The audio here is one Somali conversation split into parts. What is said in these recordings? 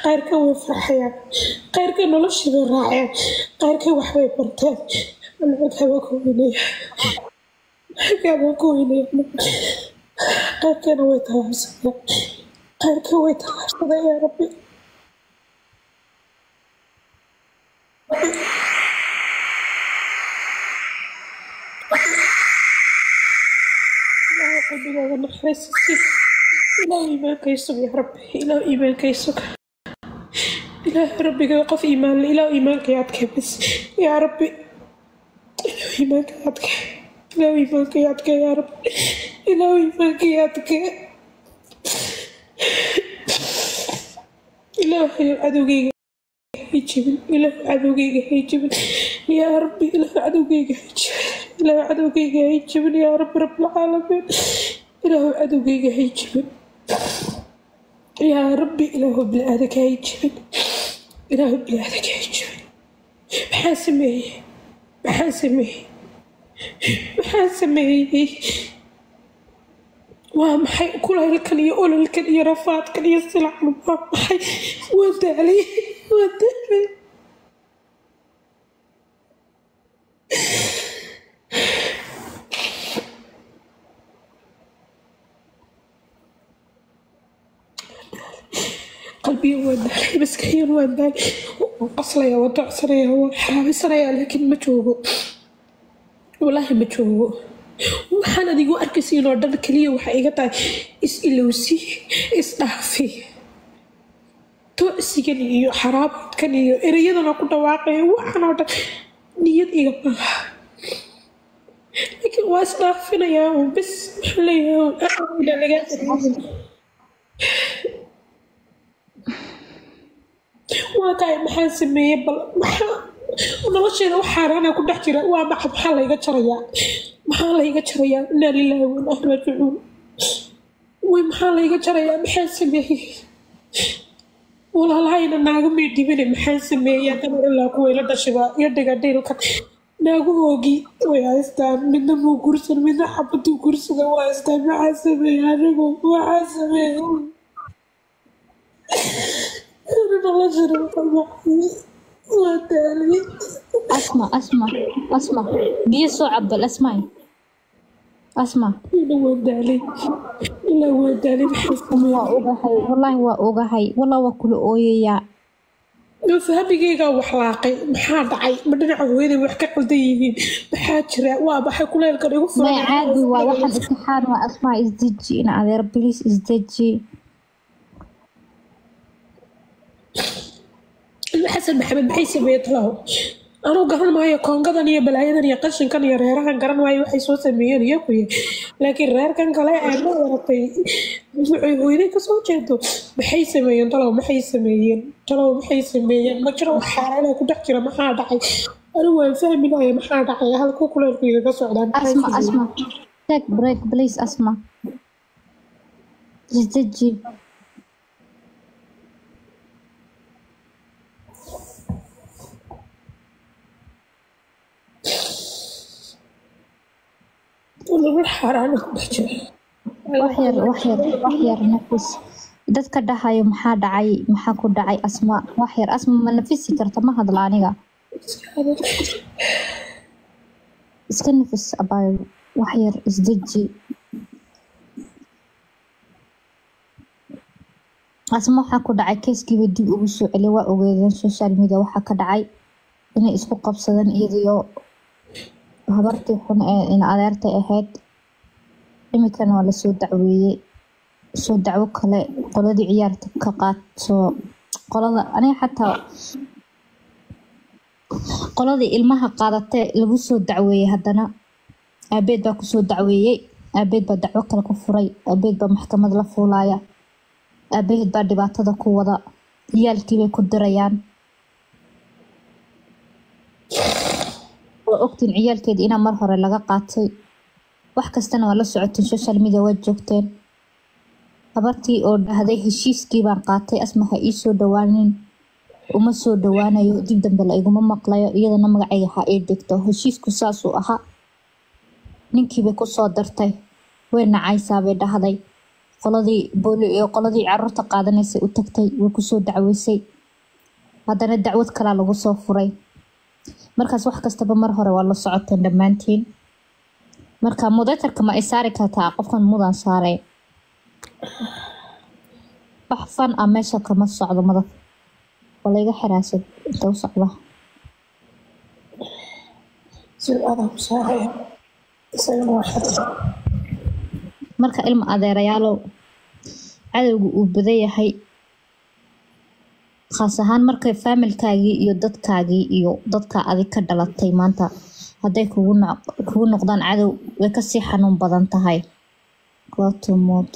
qaarkan way farxayaan qaarkan noloshii bay raaceen qaarkan waxbay barteen ana halkaa baa ku weynaya halkaa baa ku weynaya qaarkana way tallaabsadeen qaarkan way tallaabsadeen yaa rabbi ilaahay qalbigaaga naxariisiis ilaahu iimaankay sug yaa rabbi ilaahu iimaankay sug ilaahu rabbiga qof iimaan le ilaahu iimaankay adkee bas yaa rabbi ilaahu iimaankay adkee ilaahu iimaankay adkee yaa rabbi ilaahu iimaankay adkee ilaahay cadowgayga hay jebin ilaahu cadowgayga hay jebin yaa rabbi ilaahu cadowgayga hay jebin ilaahu cadowgayga hay jebin yaa rabbi rabbilcaalamiin ilaahu cadowgayga hay jebin yaa rabbi ilaahu bilaadanka hay jebin ilaahu bilaadanka hay jebin maxaa sameeyey maxaa sameeyey maxaa sameeyey waa maxay kulaylkan iyo ololkan iyo rafaadkan iyo silackan waa maxay waa daalay waa daalay qalbiga waa daalay maskaxiyan waa daalay waan qaslaya waan docsanaya waan xaraabisanaya laakiin ma joogo walaahi ma joogo waxaan adigu arkaysiin oo dhan keliya waxay iga tahay is ilowsi is dhaafi tocsigan iyo xaraabadkan iyo ereyadana ku dhawaaqaya waxaan oo dhan niyad iga maaha laakiin waa is dhaafinayaa un bis maxaa leeyahay lagaa waa tahay maxaa sameeyey bal maxaa nolosheeda wax xaaraana ku dhex jira waa maxad maxaa layga jarayaa maxaa layga jarayaa inaa lilaahi wa inaa raajicuun way maxaa layga jarayaa maxaa sameeyey walaalahayna naaga may dhibine maxaa sameeyey haddana ilaa kuwa ila dhashibaa iyo dhigadhiilkan naagahoogii way haystaan midna muu gursan midna xabaduu gursada waa haystaan maxaa sameeyey anigu maxaa sameeyey noloshana waa daalay asma asma asma biyo soo cabal asmaay asma ina waa daalay ilaa waa daalay maxaa sameeyey waa ogahay wallaahi waa ogahay wallah waa kula ooyayaa fahmigeygaa waxlaaqay maxaa dhacay ma dhinaca hooyaday wax ka qaldan yihiin maxaa jira waa baxay kuleelkan igu may caadi waa waxaan imtixaan waa asmaa isdeji in adeer bilis isdeji xasan maxamed maxay sameeyey talaho anuu garan maayo koongadan iyo balaayadan iyo qashinkan iyo reerahan garan maayo waxay soo sameeyeen iyo kuye laakiin reerkan kale ee ma waratay waxay hooyaday kasoo jeedo maxay sameeyeen talow maxay sameeyeen talow maxay sameeyeen ma jiro wax xaaraana ku dhex jira maxaa dhacay anigu waan fahmi lahay maxaa dhacay halku kuleelku igaga socdaan asma asma take break please asma isdeji nolol xaaraana ku dhex jira wax yar wax yar wax yar nafis dadka dhahayo maxaa dhacay maxaa ku dhacay asma wax yar asma ma nafisi karta ma hadla aniga iska nafis abaayo wax yar isdeji asma waxaa ku dhacay keeskiiba dib ugu soo celiya waa ogeedeen social media waxaa ka dhacay inay isku qabsadeen iyadiyo habartii xun ee in adeertay ahayd iminkana waa lasoo dacweeyey soo dacwo kale qoladii ciyaarta ka qaadso qolada aniga xataa qoladii ilmaha qaadatee lagu soo dacweeyey haddana aabeed baa kusoo dacweeyey aabeed baa dacwo kale ku furay aabeed baa maxkamad la fuulaya aabaheed baa dhibaatada ku wada ciyaalkiibay ku dirayaan waa ogtiin ciyaalkeeda inaa mar hore laga qaatay wax kastana waa la socoteen social media waa joogteen habartii oo dhahday heshiiskii baan qaatay asma ha ii soo dhawaanin uma soo dhawaanayo dib dambe la iguma maqlayo iyadana magacayga ha ii dhigto heshiisku saasuu ahaa ninkiibay kusoo dartay way nacaysaa bay dhahday qoladii booli iyo qoladii caruurta qaadanaysay u tagtay way kusoo dacweysay haddana dacwad kalaa lagu soo furay markaas wax kastaba mar hore waa la socoteen dhammaantiin marka mudatarka ma ay saari kartaa qofkan mudan saarey wax fan ah meesha kama socdo madaf waa layga xiraasad inta u socda sida adaa ku saaraya isagana waa xada marka ilma adeerayaalow cadowga uu badan yahay khaas ahaan markay faamilkaagii iyo dadkaagii iyo dadka adig ka dhalatay maanta hadday kugu noq- kugu noqdaan cadow way kasii xanuun badan tahay gotumood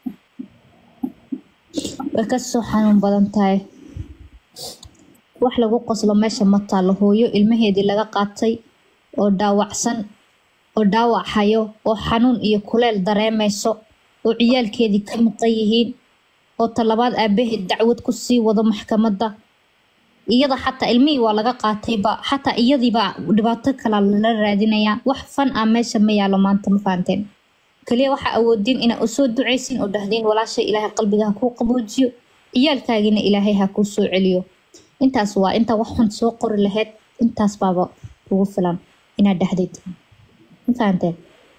way kasoo xanuun badan tahay wax lagu qoslo meesha ma taalo hooyo ilmaheedii laga qaatay oo dhaawacsan oo dhaawac hayo oo xanuun iyo kuleel dareemayso oo ciyaalkeedii ka maqan yihiin oo talabaad aabaheed dacwad ku sii wado maxkamadda iyada xataa ilmihii waa laga qaatayba xataa iyadiibaa dhibaato kala lala raadinayaa wax fan ah meesha ma yaalo maanta ma fahanteen kaliya waxaa awoodiin inaa usoo ducaysin oo dhahdeen walaasha ilaahay qalbiga ha kuu qaboojiyo ciyaalkaagiina ilaahay ha kuu soo celiyo intaas waa intaa wax xun soo qori lahayd intaas baaba kugu filan inaad dhahdeed ma fahanteen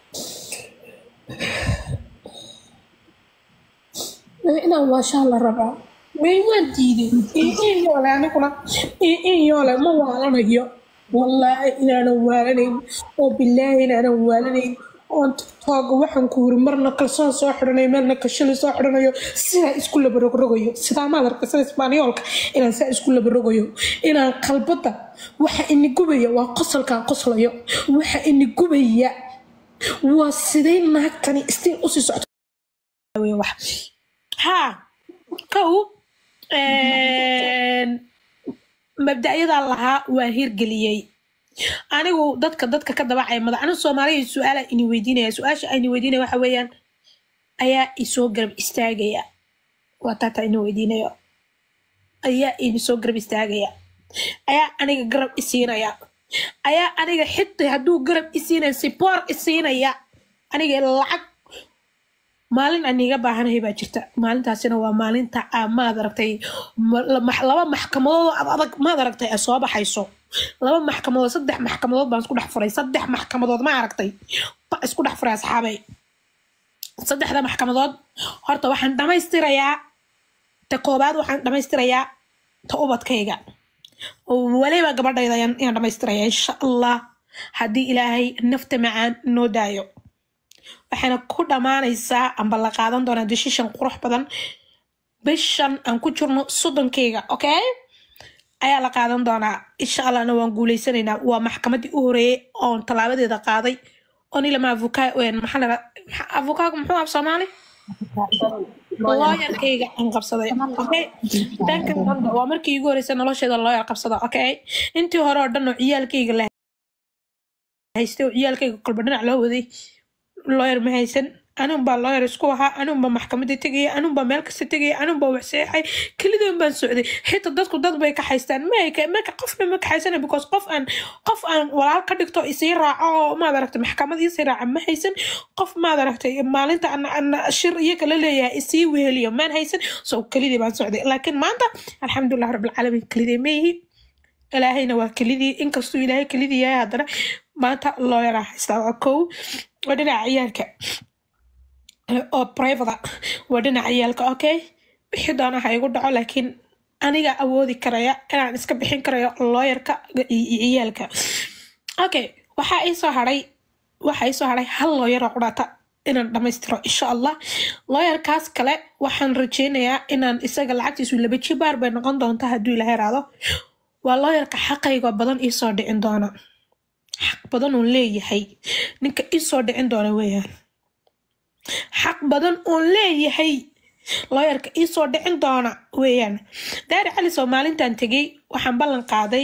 inaan waashaa la rabaa may waan diiday in yoole aniguna in yoole ma waalanayo wallaahi inaanan waalanayn oo bilaahi inaanan waalanayn oon tiktooga waxaan ku yiri marna kalsoon soo xidhanayo meelna kashali soo xidhanayo sidaa isku labarogrogayo sidaa maad arka sida isbaaniyoolka inaan saa isku labarogayo inaan qalbada waxa ini gubaya waa qosolkaan qoslayo waxa ini gubaya waa sidee naagtani istiin usii socto wey wax haa kow mabda'yadaa lahaa waa hirgeliyey anigu dadka dadka ka dabacaya madax anigu soomaaliya su-aala ini weydiinaya su-aasha ayni weydiinaya waxa weeyaan ayaa isoo garab istaagaya waa taata ini weydiinayo ayaa ini soo garab istaagaya ayaa aniga garab isiinaya ayaa aniga xitaa hadduu garab isiinaya siboor isiinaya aniga lacag maalin aan iiga baahanahay baa jirta maalintaasina waa maalinta aa maad aragtay ma- la- max- laba maxkamadood oo ad adag maad aragtay ay soo baxayso laba maxkamadood saddex maxkamadood baan isku dhex furay saddex maxkamadood ma aragtay ba isku dhex furay asxaabay saddexda maxkamadood horta waxaan dhammaystirayaa ta koobaad waxaan dhammaystirayaa ta ubadkayga oo waliba gabadhayda ayaan ayaan dhammaystiraya insha allah haddii ilaahay nafta macaan noo daayo waxayna ku dhammaanaysaa amba la qaadan doonaa decision qurux badan bishan aan ku jirno soddonkeyga okay ayaa la qaadan doonaa insha allahna waan guuleysanaynaa waa maxkamadii u horeeyey oon tallaabadeeda qaaday oon ilama avuka maxaa la avukaagu muxuu af soomaali looyarkayga aan qabsaday okay dhankan dambe waa markii igu horeysa nolosheeda looyar qabsada okay intii hore oo dhan oo ciyaalkayga la haystay oo ciyaalkayga kolba dhinac loo waday lawyer ma haysan anun baa lawyer isku ahaa anun baa maxkamadda tegaya anun baa meel kasta tegaya anun baa wax seexay kelidoon baan socday xitaa dadku dad bay ka haystaan mayka maka qofna ma kaxaysana because qof aan qof aan walaal ka dhigto isii raaco oo maad aragtay maxkamad isii raaca ma haysan qof maad aragtay maalinta aan aan shir iyaga la leeyahay isii weheliyo maan haysan so kelidii baan socday laakiin maanta alxamdulilah rabbilcaalamiin kelidii ma yihi ilaahayna waa kelidii inkastuu ilaahay kelidii yahay haddana maanta looyara haystaa waa kow waa dhinaca ciyaalka oo private waa dhinaca ciyaalka okay wixii doona ha igu dhaco laakiin aniga awoodi karaya inaan iska bixin karayo looyarka iyo ciyaalka okay waxaa ii soo haray waxaa ii soo haray hal looyar oo qudhata inaan dhammaystiro insha allah looyarkaas kale waxaan rajeynayaa inaan isaga lacagtiisu laba jibaar bay noqon doonta hadduu ilaha iraado waa looyarka xaqayga badan iisoo dhicin doona xaq badan uun leeyahay ninka iisoo dhicin doona weeyaan xaq badan uun leeyahay looyarka iisoo dhicin doona weeyaan daari cali soo maalintan tegey waxaan ballan qaaday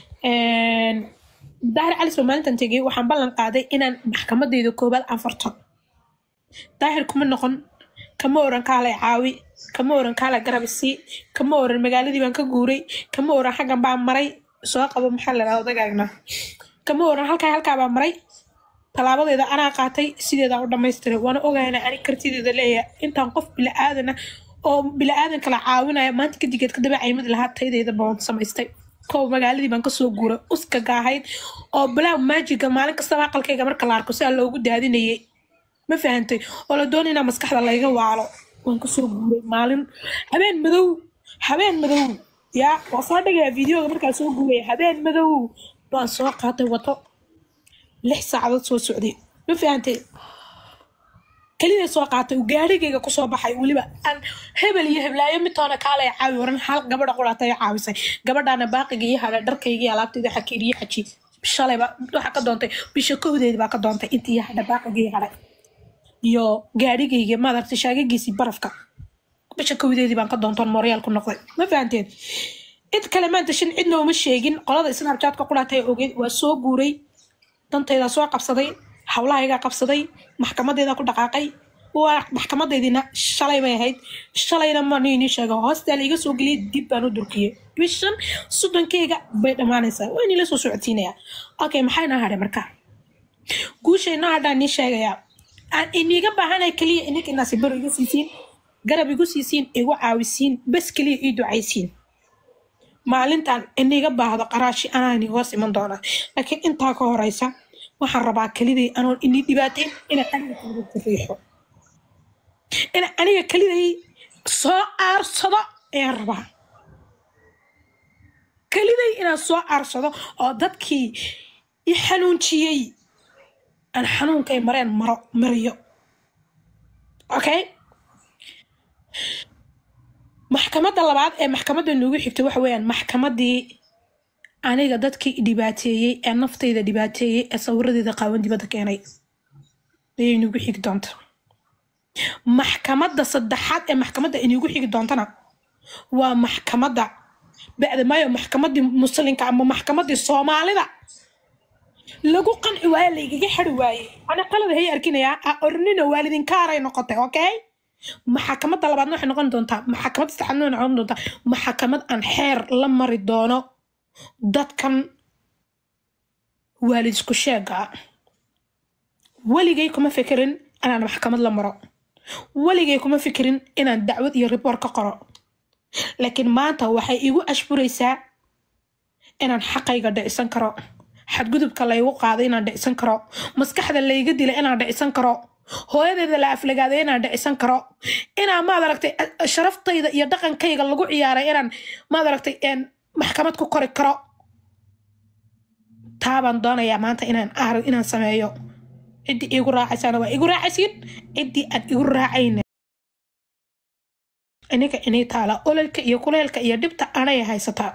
daahir cali soo maalintan tegey waxaan ballan qaaday inaan maxkamadeyda koobaad anfarto daahir kuma noqon kama oran kaalay caawi kama oran kaalay garab isii kama oran magaaladii baan ka guuray kama oran xaggan baan maray soo qabo maxaa la dhahda odagaagna kama oran halkaa halkaa baan maray talaabadeeda anaa qaatay sideedaan u dhamaystiray waana ogayna ani kartideeda leeyahay intaan qof bila'aadana oo bila'aadan kala caawinaya maanta kadigeed kadaba caymad lahaa taydeeda baan samaystay kow magaaladii baan kasoo guuray uskaga ahayd oo black magiga maalin kastaba aqalkayga marka la arko sidaa loogu daadinayay ma fahantay oo la doonay inaa maskaxda layga waalo waan kasoo guuray maalin habeen madow habeen madow yaa waa soo dhigaya videoga markaa soo guuraya habeen madow baan soo qaatay wato lix saacadood soo socday ma fahantay kelida soo qaatay uu gaarigayga kusoo baxay weliba aan hebel iyo heblaayo midtoona kaalay caawi waran hal gabadha quraata ay caawisay gabadhaana baaqiga iyo hadha dharkayga iyo alaabtayda xakiir iyo xaji shalayba waxa ka doontay bisha kowdeed baa ka doontay intii iyo hadha baaqiga iyo hadhay iyo gaarigayga madarta shaagagiisii barafka bisha kowdeedii baan ka doontoon mooryaal ku noqday ma fahanteen cid kale maanta shan cidna uma sheegin qolada snapchatka quraatay ogeed waa soo guuray dantayda soo qabsaday hawlahaygaa qabsaday maxkamadeeda ku dhaqaaqay waa maxkamadeediina shalay bay ahayd shalayna maniini sheega hoostaa laiga soo geliyay dib baan u durkiyey bishan soddonkeyga bay dhammaanaysaa waa inila soo socodsiinayaa okay maxay noo hadhay marka guushay noo hadhaa nii sheegayaa aan iniga baahanay keliya ininka inaasi baro iga siisiin garab igu siisiin igu caawisiin bas keliya ii ducaysiin maalintan iniga baahdo qaraashi anaani hoos iman doonaa laakiin intaa ka horeysa waxaan rabaa keliday anoon ini dhibaateyn inaan aniga keliday riixo inaan aniga keliday soo aarsado ayaan rabaa keliday inaan soo aarsado oo dadkii i xanuunjiyey aan xanuunkay mareen maro mariyo okay maxkamadda labaad ee maxkamadda noogu xigta waxa weeyaan maxkamaddii aniga dadkii dhibaateeyey ee naftayda dhibaateeyey ee sawiradeeda qaawan dibadda keenay ayay nagu xigi doonta maxkamadda saddexaad ee maxkamadda inagu xigi doontana waa maxkamadda bacda maayo maxkamaddii muslinka ama maxkamaddii soomaalida lagu qanci waaye laygaga xari waaye ana qalada hay arkinayaa a ornina waalidinkaarey noqotay okay maxakamadda labaadna waxay noqon doontaa maxakamadda saddexaadna waxay noqon doontaa maxakamad aan xeer la mari doono dadkan waalid isku sheega ah weligay kuma fikirin inaan maxkamad la maro weligay kuma fikirin inaan dacwad iyo riboor ka qoro laakiin maanta waxay igu ashburaysaa inaan xaqayga dhicisan karo xadgudubka laygu qaaday inaan dhicisan karo maskaxda layga dilay inaan dhicisan karo hooyadeeda la aflagaaday inaan dhicisan karo inaan maad aragtay sharaftayda iyo dhaqankayga lagu ciyaaray inaan maad aragtay maxkamad ku kori karo taabaan doonayaa maanta inaan aar inaan sameeyo ciddii igu raacaysana waa igu raacaysiin ciddii aan igu raacayna iniga inay taala ololka iyo kuleelka iyo dhibta anay haysataa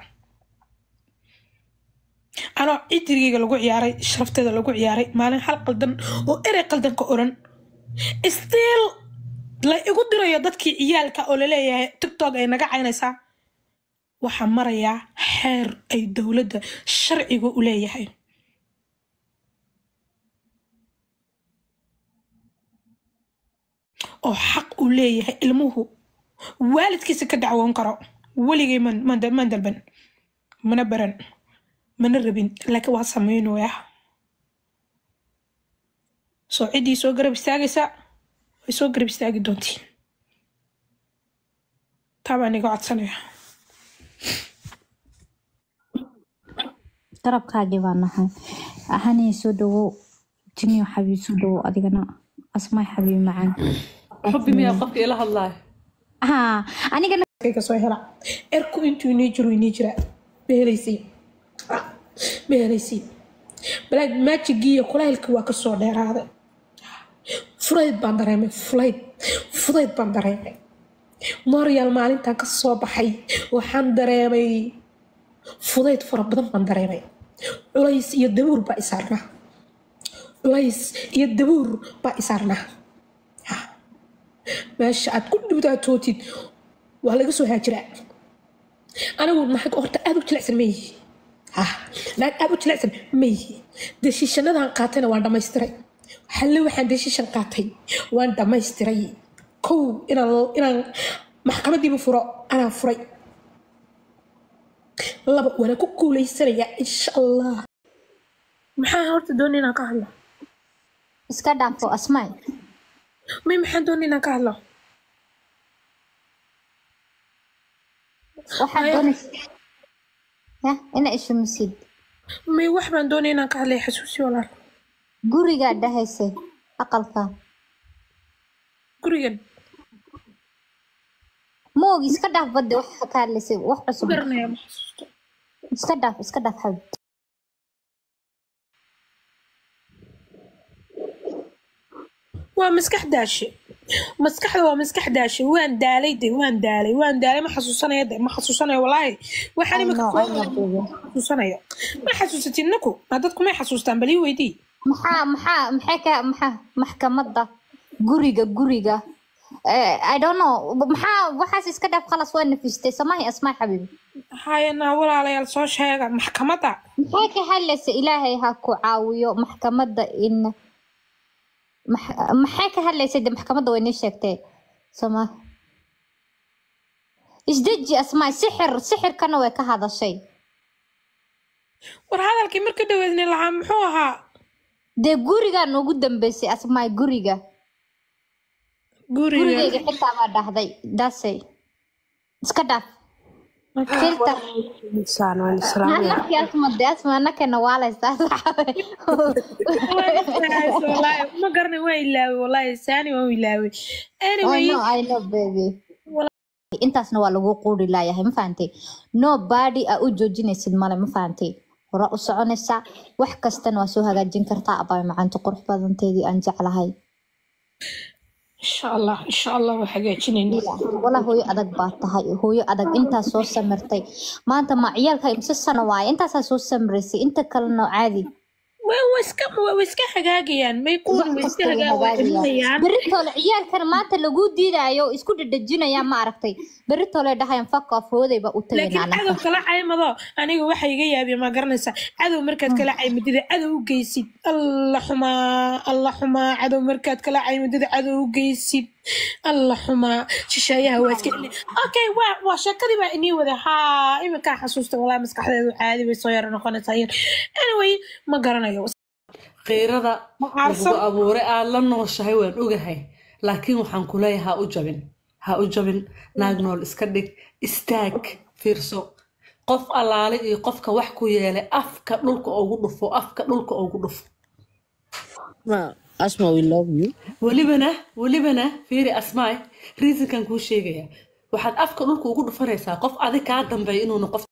anoo cidrigayga lagu ciyaaray sharafteeda lagu ciyaaray maalin hal qaldan oo erey qaldan ka oran stiil la igu dirayo dadkii ciyaalka oo laleeyahay tiktok ay naga caynaysaa waxaa marayaa xeer ay dowladda sharciga u leeyahay oo xaq uu leeyahay ilmuhu waalidkiisa ka dacwoon karo weligay man dalban mana baran mana rabin laakiin waa samaynoya soo ciddii soo garab istaagaysa way soo garab istaagi doontiin taa baan iga codsanaya garabkaagii baa nahay ahanii soo dhawow jiniyo xabiib soo dhawow adigana asmaay xabiib macaan xubbi miyaa qofka ila hadlaaya haa anigana kayga soo hela erku intuu inii jiro inii jira ma helaysiin ma helaysiin balaag maajigii iyo kulaylkii waa kasoo dheeraaday fudayd baan dareemay fudayd fudayd baan dareemay mooryaal maalintan ka soo baxay waxaan dareemay fudayd fara badan baan dareemay culays iyo dabuur baa isaarnaa culays iyo dabuur baa isaarnaa meesha aad ku dhibtaatootid waa laga soo haajiraa anigu naag horta aad u jilicsan ma yihi naag aad u jilicsan ma yihi deshiishanadan qaatayna waan dhamaystiray halle waxaan deshiishan qaatay waan dhamaystiray kow inaan inaan maxkamadiiba furo anaan furay laba waana ku guuleysanayaa insha allah maxaa horta doonay inaan ka hadlo iska dhaafo asmaay may maxaan doonay inaan ka hadlo waxaad Maya. doonaysa ya ina ishumisid may wax baan doonay inaan ka hadlay xasuusi walaal gurigaa dhahayse aqalka gurigan moog iska dhaaf badde wax ka hadlaysay wax ku cusub garanaya ma xasuusto iska dhaaf iska dhaaf xabib waa maskax daashe maskaxda waa maskax daashe waan daalay de waan daalay waan daalay ma xasuusanaya de ma xasuusanayo walaahi waxaan I imika know, I know, baby. xasuusanayo ma xasuusatin naku ma dadku may xasuustaan bal ii weydii maxaa maxaa maxay ka maxaa maxkamadda guriga guriga Eh, I don't know maxaa waxaas iska dhaaf khalas waa nafistay samahi asmaa xabiibi hayana walaalayaal soo sheega maxkamadda maxay ka hadlaysa ilaahay ha ku caawiyo maxkamadda in max- maxay ka hadlaysa de maxkamadda way nii sheegtay samaah isdeji asmaa sixir sixirkana way ka hadashay war hadalkii marka dhaweedni lahaa muxuu ahaa dee gurigan ugu dambeysay asmaa guriga guriga gurigayga xitaa baa dhahday daasay iska dhaaf filter Saan waan islaamaya. anakii asma de asma anakana waalaysaa Wallaahi, ma garanay waa ilaaway wallaahi saani waan ilaaway I anyway know, I know, baby. intaasna waa lagu quuri laayahay ma fahantay no body aa u joojinaysid male ma fahantay hore u soconaysaa wax kastana waa soo hagaajin kartaa abay macaanta qurux badanteedii aan jeclahay insha allah insha allah waa hagaajinayna walaa hooyo adag baa tahay hooyo adag intaas soo samirtay maanta ma ciyaalka imse sano waaye intaasaa soo samiraysay inta kalena caadi way way iska way iska hagaagayaan may kuwan way iska hagaagayaan beritoole ciyaalkana maanta lagu diidaayo isku dhadhajinaya ma aragtay beritoole dhahayan fuck off hoodayba u laakiin tagaynaa cadow kala caymado aniga waxa iga yaabiya ma garanaysaa cadow markaad kala caymadida cadow u geysid alla xumaa alla xumaa cadow markaad kala caymadida cadow u geysid alla xumaa shisheeyaha waa iska dhili okay waa waa sheekadii baa inii wada haa iminkaa xasuusta walaa maskaxdeedu caadi bay soo yaro noqonaysaa yar anyway ma garanayo qiirada Macaarsan. lagu abuuray aad la nooshahay waan ogahay laakiin waxaan ku leeyahay ha u jabin ha u jabin naag nool iska dhig istaag fiirso qof allaale iyo qofka wax ku yeelay afka dhulka ugu dhufo afka dhulka ugu dhufo Ma, Asma, we love you. welibana welibana fiiri asmaay reasonkan kuu sheegaya waxaad afka dhulka ugu dhufanaysaa qof adig kaa dambeeya inuuna qof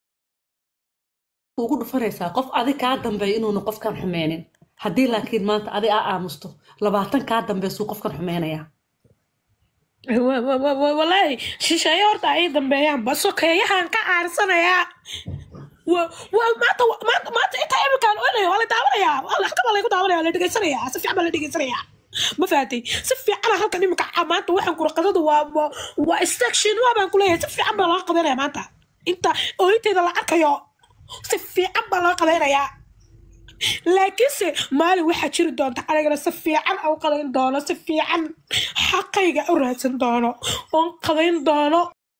ugu dhufanaysaa qof adig kaa dambeeya inuuna qofkan xumeynin haddii laakiin maanta adi aa aamusto labaatan kaa dambeysuu qofkan xumeynayaa Wa- wa- wa- wa- walaahi shisheeye horta ay dambeeyaan basokeeyahan ka caarsanayaa wa- wa- maanta maanta maanta intaa iminkaan onayo waa la daawanayaa waa la xakama lagu daawanaya waa la dhegeysanayaa si fiican baa la dhegeysanayaa ma fahatay si fiicana halkan iminka ca- maanta waxaan kura qadada waa waa waa section waa baan kuleeyahay si fiican baa laga qadanaya maanta inta ooyinteeda la arkayo si fiican baa laga qadaynayaa laakiinse maalin waxaa jiri doonta anigana si fiican aan u qadayn doono si fiican xaqayga u raadsan doono oon qadayn doono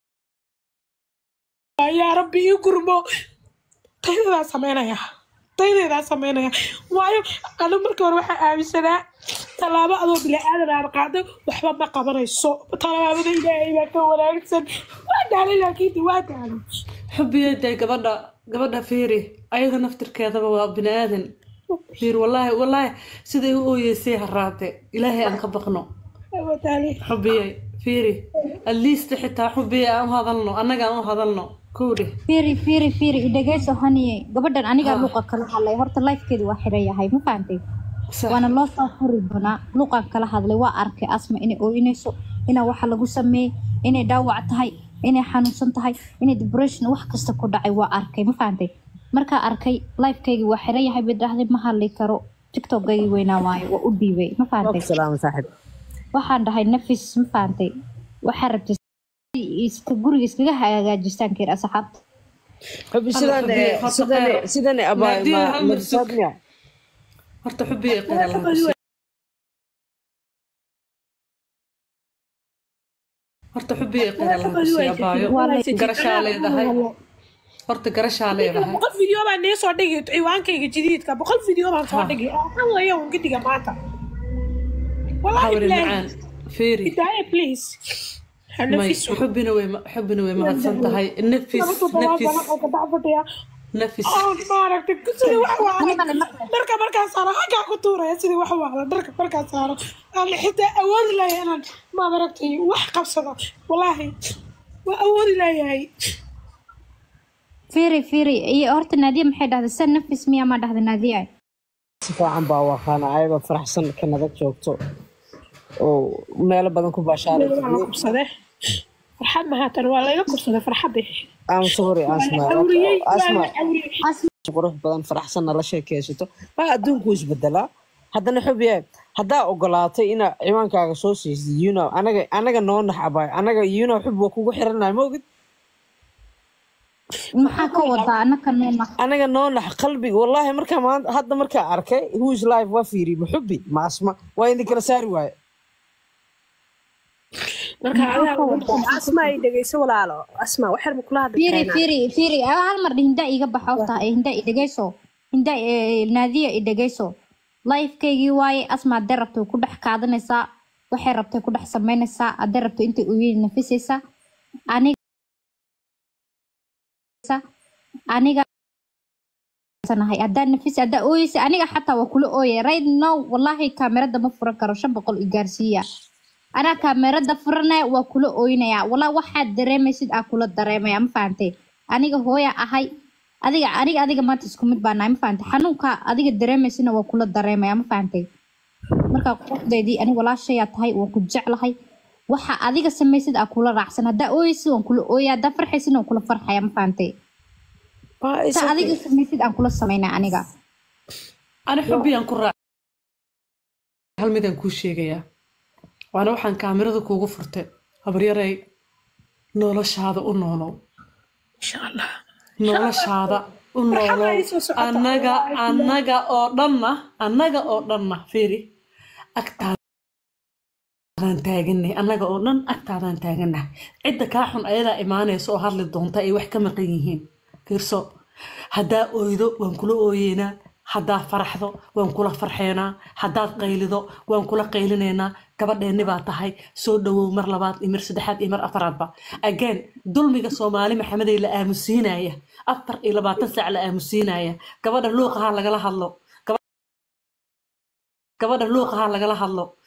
yaa rabbi ii gurmo taydadaa sameynaya taydadaa sameynaya waayo anu markii hore waxaa aaminsanaa tallaabo adoo bilaadan aan qaado waxba ma qabanayso tallaabada ilaahay baa ka wanaagsan waa daalay laakiin de waa daalay xubiyada gabadha gabadha fiiri ayada naftirkeedaba waa bini aadan fiir wallaahi wallaahi siday u ooyeysay haraate ilaahay aan ka baqno waa daalay xubiyay fiiri at least xitaa xubiyay aan u hadalno annaga aan u hadalno kowdhe fiiri fiiri fiiri idhageyso haniye gabadhan anigaa luuqa kala hadlay horta lifekeedi waa xiran yahay ma fahantay sax waana loo soo furi doonaa luuqaan kala hadlay waa arkay asma inay ooyinayso inaa waxa lagu sameeyey inay dhaawac tahay inay xanuunsan tahay inay depression wax kasta ku dhacay waa arkay ma fahantay markaa arkay lifekeygii waa xiran yahay bay dhahday ma hadli karo tiktokgaygii weynaa waayo waa u dhiibay ma fahantay Salaam saaxib. waxaan dhahay nafis ma fahantay waxaa rabtay iska guriga iskaga hagaajistaan keer asxaabta Xubi sidan Alla, eh, Xubi, sidan eh, horta sidan eh, abaa Naadiya ma hal mar marsaad sug. miya? horta xubiyay qira lahaa horta xubiyay qira lahaa kusiya baayo garashaa leedahay horta garashaa leedahay boqol video baan nee soo dhigi ciwaankayga jadiidka boqol video baan soo dhigi oo kan weeyo un gidiga maanta والله حاول بالله معان فيري هداية بليز ماي نفسه حبنا وي حبنا وي ما هتسنتهاي نفس نفس نفس oo maaragtay sidii wax waala Anigana marka- dharka markaan saaro xaggaa ku tuuraya sidii wax waala dharka markaan saaro aan xitaa awoodi lahay inaan ma maaragtay wax qabsado wallaahi waa awoodi layahay fiiri fiiri iyo horta naadiya maxay dhahday san nafis miyaa ma dhahda naadiya si fiican baa waqaana ayadoo faraxsan kanada joogto oo meelo badan ku baashaaray waa la kubsade farxad mahaatan waa layga kubsaday farxadii I'm sorry asma awriyey waa asma la awriyey qurux badan faraxsan nala sheekeysato baa adduunku isbedelaa haddana xubiye haddaa ogolaatay inaa ciwaankaaga soo siisay you know anaga anaga noo naxabay anaga you know xub waa kugu xiranay ma ogid maxaa ka wadaa anaka noona anaga noo nax qalbiga wallahi markaa maanta hadda markaa arkay who is life waa fiiri ma xubi ma asma waa idin kala saari waaye marka adaa asma ay dhegeyso walaalo asma waxyar ma kula hadli fiiri karayna fiiri fiiri ah, hal mar hinda iga baxa horta hinda i dhegeyso hinda eh, naadiya i dhegeyso lifekeygii waaye asma hadday rabto way ku dhex kaadanaysaa waxay rabtay ku dhex samaynaysaa hadday rabto intay uyeeli nafisaysaa aniga aniga nahay haddaa nafis haddaa ooyeysa aniga xataa waa kula ooyay right now wallahi kaamerada ma furan karo shan boqol i gaarsiiya anaa kaamerada furanaya waa kula ooynaya walaa waxaad dareemaysid aa kula dareemaya ma fahantay aniga hooya ahay adiga aniga adiga maanta isku mid baa nahay ma fahantay xanuunka adiga dareemaysina waa kula dareemaya ma fahantay markaa quruxdeydii aniga walaashayaa tahay waan ku jeclahay waxa adiga samaysid aa kula raacsan haddaa ooyeysid waan kula ooya haddaa farxaysid waan kula farxaya ma fahantay sa adiga samaysid aan kula samaynaa aniga أنا حبي أن كرة هل مدن كل شيء جيا وأنا وحن كاميرا كوجو فرت هبريري نولش هذا ونولو insha allah nolosha hada u noolo ay soo socotaa. annaga annaga oo dhanna annaga oo dhanna fiiri agtaadaan taaganay annaga oo dhan agtaadaan taaganah cidda kaa xun ayadaa imaanaysa oo hadli doonta ay wax ka maqan yihiin fiirso haddaa oydo waan kula ooyeynaa haddaa faraxdo waan kula farxeynaa haddaad qaylido waan kula qaylinaynaa gabadheenni baa tahay soo dhawow mar labaad iyo mar saddexaad iyo mar afaraadba again dulmiga soomaali maxamedey la aamusiinaya afar iyo labaatan saac la aamusiinaya gabadha luuqaha lagala hadlo gabadha luuqaha lagala hadlo